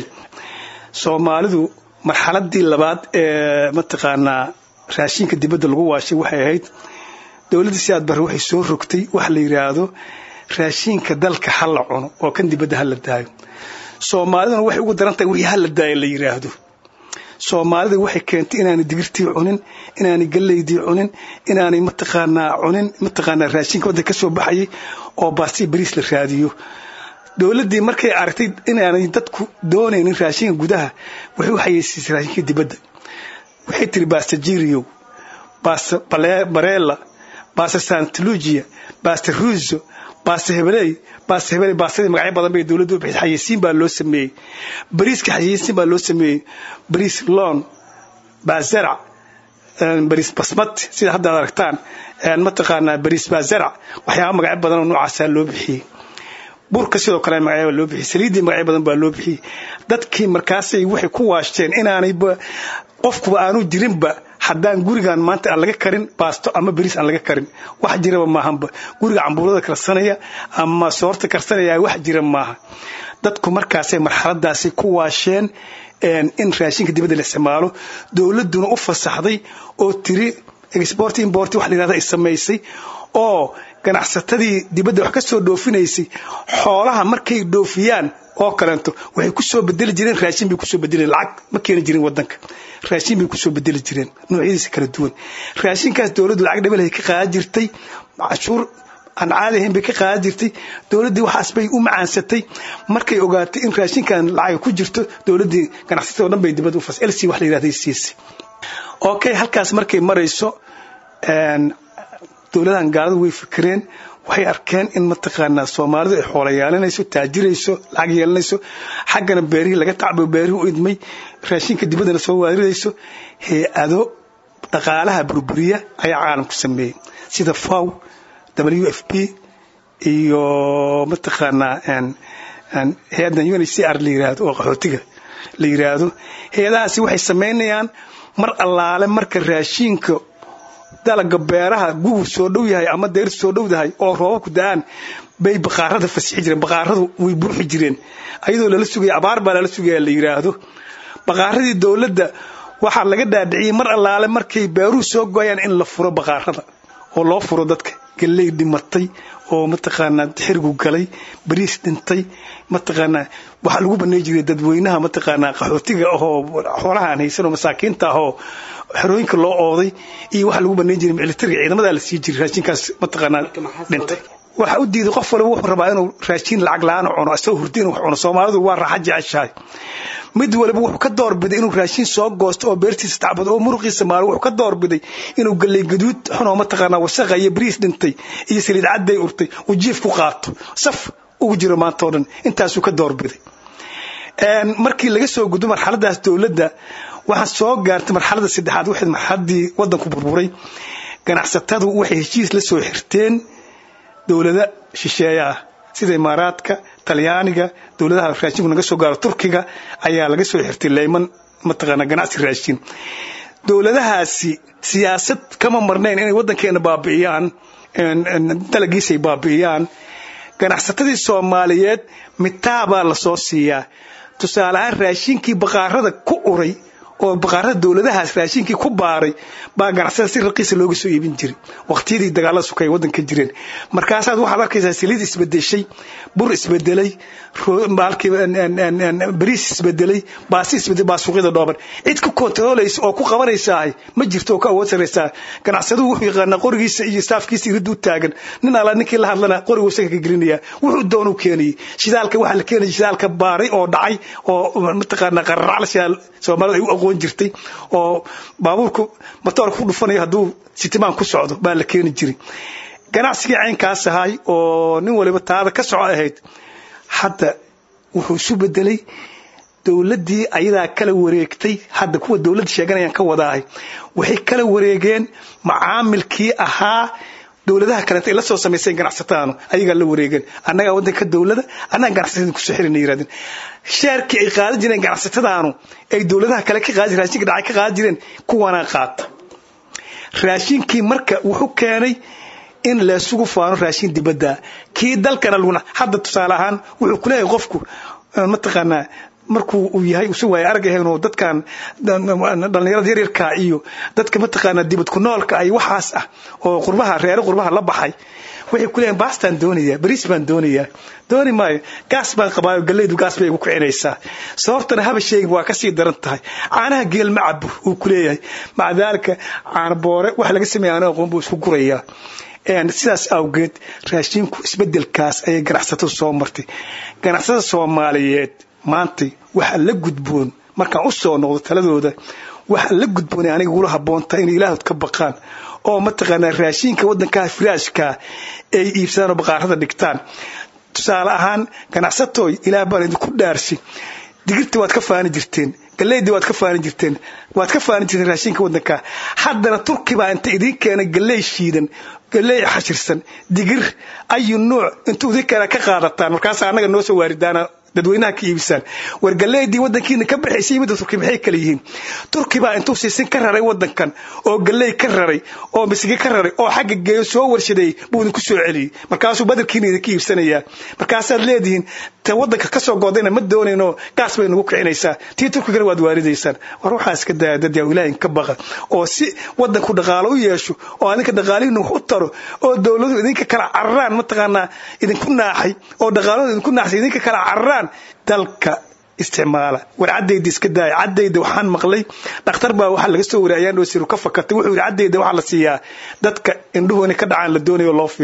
soomaalidu marxaladii labaad ee mataqaanaa raashinka dibadda lagu waashay waxay ahayd dowladda siyaad barre waxay soo rogtay wax la yidhaahdo raashinka dalka ha la cuno oo kan dibadda ha la daayo soomaaliduna waxay ugu daran tahay wixii ha la daayo la yidhaahdo soomaalida waxay keentay inaanay digirtii cunin inaanay galeydii cunin inaanay mataqaanaa cunin mataqaanaa raashinka waddanka ka soo baxayay oo baastii bariis la raadiyo dowladdii markay aragtay inaanay dadku doonaynin raashinka gudaha waxay u xayeysiisay raashinka dibadda waxay tiri baasta jiriyow baasta bareela baasta santalugia baasta ruuso baasta hebeley baasta hebeley baastadii magacyo badan bay dowladdu u bixisay xayeysiin baa loo sameeyey bariiska xayeysiin baa loo sameeyey bariis loon baazarac bariis basmat sida hadda ad aragtaan mataqaanaa bariis baazarac waxyaaba magacyo badan oo noocaasaa loo bixiyey burka sidoo kale magacyo loo bixiyey saliiddii magacyo badan baa loo bixiyey dadkii markaasay waxay ku waashteen inaanay qofkuba aanu jirinba haddaan gurigan maanta aan laga karin baasto ama bariis aan laga karin wax jiraba maahanba guriga cambuulada karsanaya ama soorta karsanaya wax jira maaha dadku markaasay marxaladaasi ku waasheen in raashinka dibadda la isticmaalo dowladduna u fasaxday oo tiri export import wax la yidhahda ay samaysay oo ganacsatadii dibadda wax ka soo dhoofinaysay xoolaha markay dhoofiyaan oo kaleento waxay ku soo bedeli jireen raashin bay kusoo bedeli lacag ma keeni jirin wadanka raashin bay kusoo bedeli jireen noocyadiisa kala duwan raashinkaas dowladdu lacag dhabelhay ka qaadan jirtay cashuur aan caadi ahayn bay ka qaadan jirtay dowladdii waxaas bay u macaansatay markay ogaatay in raashinkan lacag ku jirto dowladdii ganacsatada oo dhan bay dibadda u fas lc wax la yidhahday siisay okay halkaas markay marayso dowladahan gaaladu way fikireen waxay arkeen in mataqaanaa soomaalidu ay xoola yeelanayso taajirayso lacag yeelanayso xaggana beerihii laga tacbo beerihii u idmay raashinka dibaddana soo waaridayso hay-ado dhaqaalaha burburiya ayaa caalamku sameeyey sida faw w f p iyo mataqaanaa hay-addan uncr la yiraahdo oo qaxootiga la yiraahdo hay-adahaasi waxay samaynayaan mar allaale marka raashiinka dalaga beeraha gugur soo dhow yahay ama deyrtu soo dhowdahay oo roobabku da-aan bay baqaarada fasixi jireen baqaaradu way buuxi jireen ayadoo lala sugaya abaar baa lala sugaya la yiraahdo baqaaradii dowladda waxaa laga dhaadhiciyey mar allaale markay beeruhu soo goyaan in la furo baqaarada oo loo furo dadka galley dhimatay oo mataqaanaa xirigu galay bariis dhintay mataqaanaa waxaa lagu banay jiray dadweynaha mataqaanaa qaxootiga ahoo xoolaha aan haysan oo masaakiinta ahoo xerooyinka loo ooday iyo waxaa lagu banay jiray militariga ciidamadaa la sii jiray raashinkaas mataqaanaa dhintay waxa u diiday qof walba wuxuu rabaa inuu raashin lacag la-aan cuno asagoo hurdi inuu cuno soomaalidu waa raaxa jeceshahay mid waliba wuxuu ka doorbiday inuu raashin soo goosto oo beertiisa tacbado oo muruqiisa maalo wuxuu ka doorbiday inuu galley gaduud xunoo mataqaanaa wasaqa iyo bariis dhintay iyo saliid cadday urtay uu jiif ku qaato saf ugu jiro maanta oo dhan intaasuu ka doorbiday markii laga soo gudbo marxaladaas dowladda waxaa soo gaartay marxalada saddexaad waxay marxaladii wadanku burburay ganacsatadu waxay heshiis la soo xirteen dowlada shisheeye ah sida imaaraadka talyaaniga dowladaha raashinku naga soo gaaro turkiga ayaa laga soo xirtay leyman mataqaana ganacsi raashin dowladahaasi siyaasad kama marnayn inay waddankeena baabi'iyaan dalagiisay baabi'iyaan ganacsatadii soomaaliyeed mitaabaa lasoo siiyaa tusaale ahaan raashinkii baqaarada ku uray oo baqaarada dowladahaas raashinkii ku baaray baa ganacsada si raqiisa looga soo iibin jiray waqtiyadii dagaalada sukay waddanka jireen markaasaad waxaad arkaysaa saliid isbedeshay bur isbedelay bariis isbedelay baasi isbedelay baa suuqyada dhooban cid ku kontarooleysa oo ku qabanaysaa ma jirto oo ka awood saraysaa ganacsaduhu wuxuu yaqaanaa qorigiisa iyo staafkiisa irid u taagan nin alla ninkii la hadlana qorigu isaga ka gelinaya wuxuu doonuu keenayay shidaalka waxaa la keenaya shidaalka baaray oo dhacay oo mataqaanaa qararacla shidaal soomaalida ay u aqoon jirtay oo baabuurku matoorka ku dhufanayo hadduu sitimaan ku socdo baa la keeni jiray ganacsigii caynkaas ahay oo nin waliba taada ka soco ahayd hadda wuxuu isu bedelay dowladdii ayadaa kala wareegtay hadda kuwa dowladda sheeganayaan ka wadaahay waxay kala wareegeen macaamilkii ahaa dowladaha kaleeta ay la soo samayseen ganacsatadaanu ayagaa la wareegeen annagaa waddanka dowlada annaga ganacsatada kusoo xirina yirahdeen sheerkii ay qaadan jireen ganacsatadaanu ay dowladaha kale ka qaadi raashinka dhacay ka qaadan jireen kuwanaa qaata raashinkii marka wuxuu keenay in laysugu faano raashin dibadda kii dalkana laguna hadda tusaale ahaan wuxuu kuleeyahay qofku mataqaanaa markuu uu yahay usu waaya arag ahayn oo dadkan dhallinyarada yaryarka iyo dadka mataqaanaa dibad ku noolka ay waxaas ah oo qurbaha reere qurbaha la baxay waxay ku leeyihin baastaan doonayaa bariis baan doonayaa dooni maayo gaas baan qabaayo gallaydu gaas bay igu kicinaysaa sababtana haba sheegin waa kasii daran tahay caanaha geel ma cabo uu ku leeyahay maca daalika caana boore wax laga sameeya anaga qoon buu isku gurayaa sidaas awgeed raashinku isbedelkaas ayay ganacsatadu soo martay ganacsatada soomaaliyeed maantay waxa la gudboon markaan u soo noqdo taladooda waxa la gudboonay aniga ugula habboontaa inay ilaahdood ka baqaan oo mataqaanaa raashinka waddankaha firaashka ay iibsadaan oo baqaarada dhigtaan tusaale ahaan ganacsatooy ilaah baan idinku dhaarsi digirta waad ka faani jirteen galleydii waad ka faani jirteen waad ka faani jirteen raashinka waddanka haddana turki baa inta idiin keenay galley shiidan galley xashirsan digir ayu nuuc intuu idin keena ka qaadataan markaasa annaga noo soo waaridaana dadweynaha ka iibisaan war galleydii waddankiina ka baxaysay midda turki maxay kala yihiin turki baa intuu siisin ka raray waddankan oo galley ka raray oo misige ka raray oo xagga geeyo soo warshadeeyey buu idinku soo celiyey markaasuu badarkiina idinka iibsanayaa markaasaad leedihiin ta waddanka ka soo goodayna ma doonayno gaas bay nagu kicinaysaa tii turkigana waad waaridaysaan war waxaa iska daya dad yaa ilaahin ka baqa oo si waddanku dhaqaalo u yeesho oo adinka dhaqaalihiina wax u taro oo dowladuhu idinka kala cararaan mataqaanaa idinku naaxay oo dhaqaaladu idinku naaxsay idinka kala cararaan dalka isticmaala war caddayda iska daaya caddayda waxaan maqlay dhakhtar baa waxaa laga soo wariyay ayaan dhoosiru ka fakatay wuxuu yidhi caddayda waxaa la siiyaa dadka indhuhu inay ka dhacaan la doonayo loo fiiqo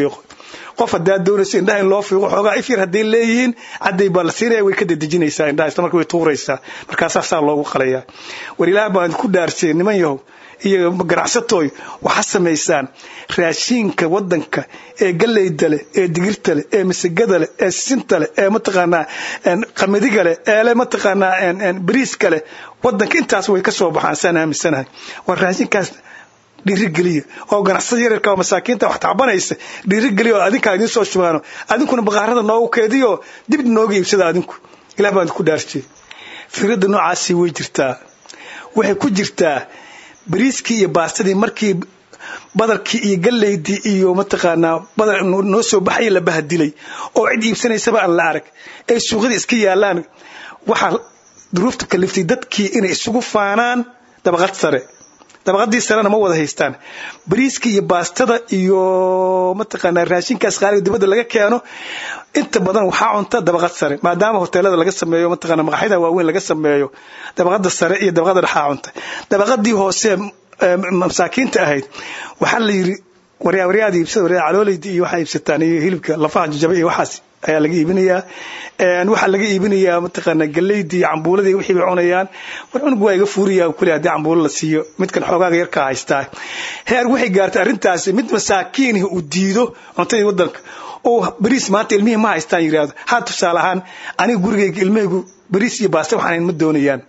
qof haddaad doonayso indhaha in loo fiiqo xoogaa ifyar hadday leeyihiin cadday baa la siinaya way ka dedejinaysaa indhaha isla marka way tuuraysaa markaasaa saa loogu qalayaa war ilaah baan ku dhaarsiyay niman yahow iyo ganacsatooy waxaa samaysaan raashiinka wadanka ee galeyda leh ee digirta leh ee masagada leh ee sinta leh ee mataqaanaa qamadiga leh eele mataqaanaa bariiska leh wadanka intaas way ka soo baxaan saan aaminsanahay war raashinkaas dhiirigeliya oo ganacsada yaryarka oo masaakiinta wax tacbanaysa dhiirigeliya oo adinkaa idiin soo shubaano adinkuna baqaarada noogu keediyo dib nooga iibsada adinku ilah baan ku dhaarjiyey fikrada noocaasi way jirtaa waxay ku jirtaa bariiskii iyo baastadii markii badarkii iyo galeydii iyo mataqaanaa badar noo soo baxaya la bahadilay oo cid iibsanaysaba aan la arag ay suuqyada iska yaalaan waxaa duruufta kaliftay dadkii inay isugu faanaan dabaqad sare dabaqadii sarena ma wada haystaan bariiska iyo baastada iyo mataqaanaa raashinkaas qaaliga dibadda laga keeno inta badan waxaa cunta dabaqad sare maadaama hoteelada laga sameeyo mataqaanaa maqaxyada waaweyn laga sameeyo dabaqada sare iyo dabaqada dhexaa cunta dabaqadii hoose masaakiinta ahayd waxaa la yiri waryawaryaada iibsada waryaa caloolayda iyo waxaa iibsataan iyo hilibka lafaha jajaba iyo waxaas ayaa laga iibinayaa waxaa laga iibinayaa mataqaanaa galeydii iyo cambuuladii wixii bay cunayaan war cunug waa iga fuuriyaa kule haddii cambuulo la siiyo midkan xoogaaga yarkaa haystaa heer waxay gaartay arrintaasi mid masaakiinihi uu diido cuntadii wadanka oo bariis maanta ilmihii ma haystaan yidhaahdo haa tusaale ahaan aniga gurigayga ilmahaygu bariis iyo baaste waxaan ma doonayaan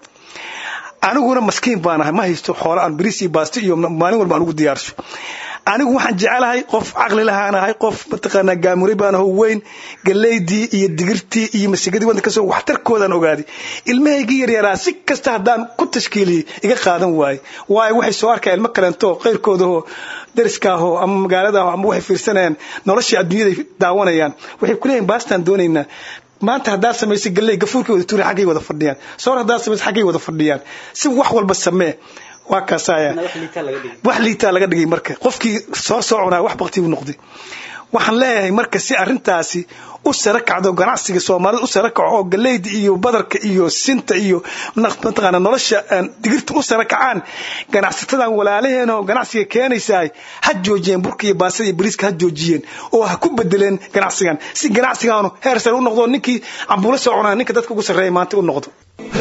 aniguna maskiin baan ahay ma haysto xoolo aan bariis iyo baaste iyo maalin walba aan ugu diyaarsho anigu waxaan jecelahay qof caqli lahaanahay qof mataqaanaa gaamuray baan aho weyn galeydii iyo digirtii iyo masigadii wadanka kasoo waxtarkoodaan ogaaday ilmahaygii yaryaraa si kasta haddaan ku tashkiiliyey iga qaadan waaye waayo waxay soo arkaa ilmo kaleento qayrkoodahoo dariskaahoo ama magaaladaahoo ama waxay fiirsanayaan noloshii adduunyaday daawanayaan waxay kuleeyihin baastaan doonaynaa maanta haddaad samaysay galley gafuurkay wada tuuri xaggay wada fadhiyaan soor haddaad samaysay xaggay wada fadhiyaan si wax walba samee waa kaasaya wax liitaa laga dhigay marka qofkii soo soo cunaa wax bakti u noqday waxaan leeyahay marka si arrintaasi u sara kacdo ganacsiga soomaalida u sara kaco oo galeyda iyo badarka iyo sinta iyo mataqaana nolosha digirta u sara kacaan ganacsatadan walaalaheen oo ganacsiga keenaysaay ha joojiyeen burka iyo baasada iyo bariiska ha joojiyeen oo ha ku bedeleen ganacsigan si ganacsigaanu heer sare u noqdo ninkii cambuulo soo cunaa ninka dadka ugu sarreeya maanta u noqdo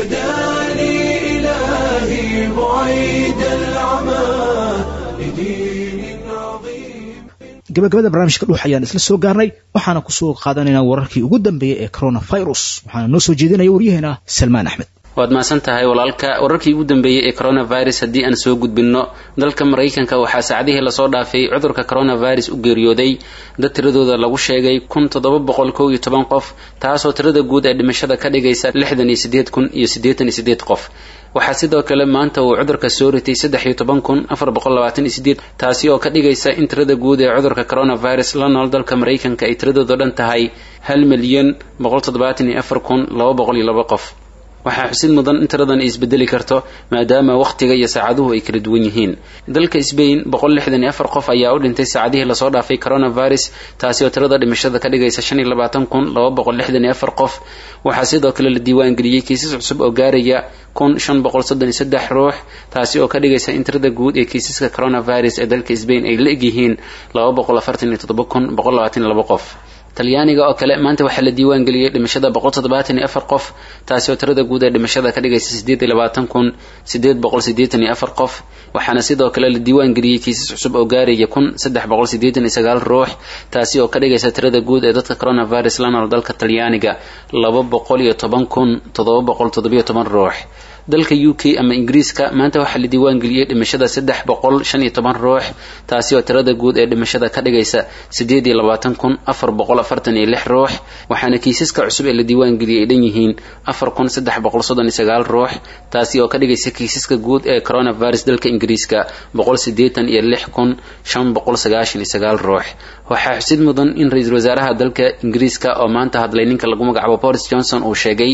إلهي بعيد العمى لدين عظيم gabagabada barnaamijka dhuux ayaan isla soo gaarnay waxaana kusoo qaadanaynaa wararkii ugu dambeeyey ee coronavirus waxaana noo soo jeedinaya waryaheena salmaan axmed waad mahadsan tahay walaalka wararkii ugu dambeeyey ee coronavirus haddii aan soo gudbinno dalka maraykanka waxaa saacadihii lasoo dhaafay cudurka coronavirus u geeriyooday dad tiradooda lagu sheegay kun toddoba boqol kow iyo toban qof taasoo tirada guud ee dhimashada ka dhigaysa lixdan iyo sideed kun iyo siddeetan iyo sideed qof waxaa sidoo kale maanta uu cudurka soo ritay saddex iyo toban kun afar boqol labaatan iyo sideed taasi oo ka dhigaysa in tirada guud ee cudurka coronavirus la nool dalka maraykanka ay tiradooda dhan tahay hal milyan boqol toddobaatan iyo afar kun laba boqol iyo laba qof waxaa xusid mudan in tiradan ay isbedeli karto maadaama wakhtiga iyo saacaduhu ay kala duwan yihiin dalka sbain boqol lixdan iyo afar qof ayaa u dhintay saacadihii lasoo dhaafay coronavirus taasi oo tirada dhimashada ka dhigaysa shan iyo labaatan kun laba boqol lixdan iyo afar qof waxaa sidoo kale la diiwaan geliyey kiisas cusub oo gaaraya kun shan boqol soddon iyo saddex ruux taasi oo ka dhigaysa in tirada guud ee kiisaska coronavirus ee dalka sbain ay la egyihiin laba boqol afartan iyo toddoba kun boqol labaatan iyo laba qof talyaaniga oo kale maanta waxaa la diiwaan geliyey dhimashada boqol toddobaatan iyo afar qof taasi oo tirada guud ee dhimashada ka dhigaysa siddeed iyo labaatan kun siddeed boqol siddeetan iyo afar qof waxaana sidoo kale la diiwaan geliyey kiisas cusub oo gaaraya kun saddex boqol siddeetan iyo sagaal ruux taasi oo ka dhigaysa tirada guud ee dadka coronavirus la nool dalka talyaaniga laba boqol iyo toban kun toddoba boqol toddobiyo toban ruux dalka u k ama ingiriiska maanta waxaa la diiwaan geliyey dhimashada saddex boqol shan iyo toban ruux taasi oo tirada guud ee dhimashada ka dhigaysa siddeed iyo labaatan kun afar boqol afartan iyo lix ruux waxaana kiisaska cusub ee la diiwaan geliyey ay dhan yihiin afar kun saddex boqol soddon iyo sagaal ruux taasi oo ka dhigaysa kiisaska guud ee coronavirus dalka ingiriiska boqol siddeetan iyo lix kun shan boqol sagaashan iyo sagaal ruux waxaa xusid mudan in ra-iisul wasaaraha dalka ingiriiska oo maanta hadlay ninka lagu magacaabo boris johnson uu sheegay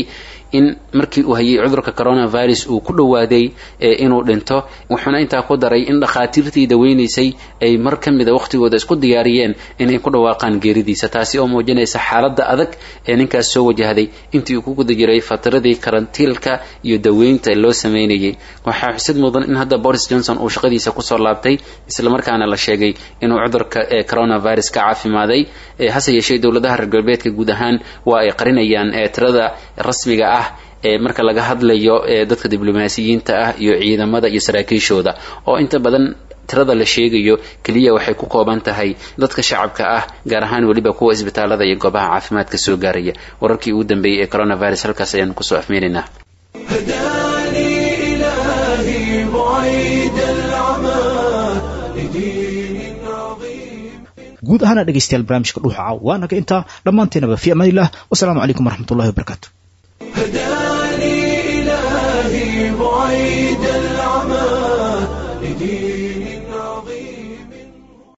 in markii uu hayay cudurka coronavirus uu ku dhowaaday inuu dhinto wuxuuna intaa ku daray in dhakhaatiirtii daweynaysay ay mar ka mida wakhtigooda isku diyaariyeen inay ku dhawaaqaan geeridiisa taasi oo muujinaysa xaaladda adag ee ninkaas soo wajahday intii uu ku guda jiray fataradii karantiilka iyo daweynta loo sameynayay waxaa xusid mudan in hadda boris johnson uu shaqadiisa kusoo laabtay islamarkaana la sheegay inuu cudurka ee coronavirus ka caafimaaday hase yeeshee dowladaha reer galbeedka guud ahaan waa ay qarinayaan tirada rasmiga ah ee marka laga hadlayo dadka diblomaasiyiinta ah iyo ciidamada iyo saraakiishooda oo inta badan tirada la sheegayo keliya waxay ku kooban tahay dadka shacabka ah gaar ahaan weliba kuwa isbitaalada iyo goobaha caafimaadka soo gaaraya wararkii ugu dambeeyey ee coronavirus halkaas ayaanu kusoo afmeenaynaa هداني إلهي بعيد العمى لدين عظيم guud ahaana dhegaystayaal barnaamijka dhuuxa caaw waa naga intaa dhammaanteenaba fi amaanillah wasalaamu calaykum waraxmatullahi wabarakaatu هداني إلهي بعيد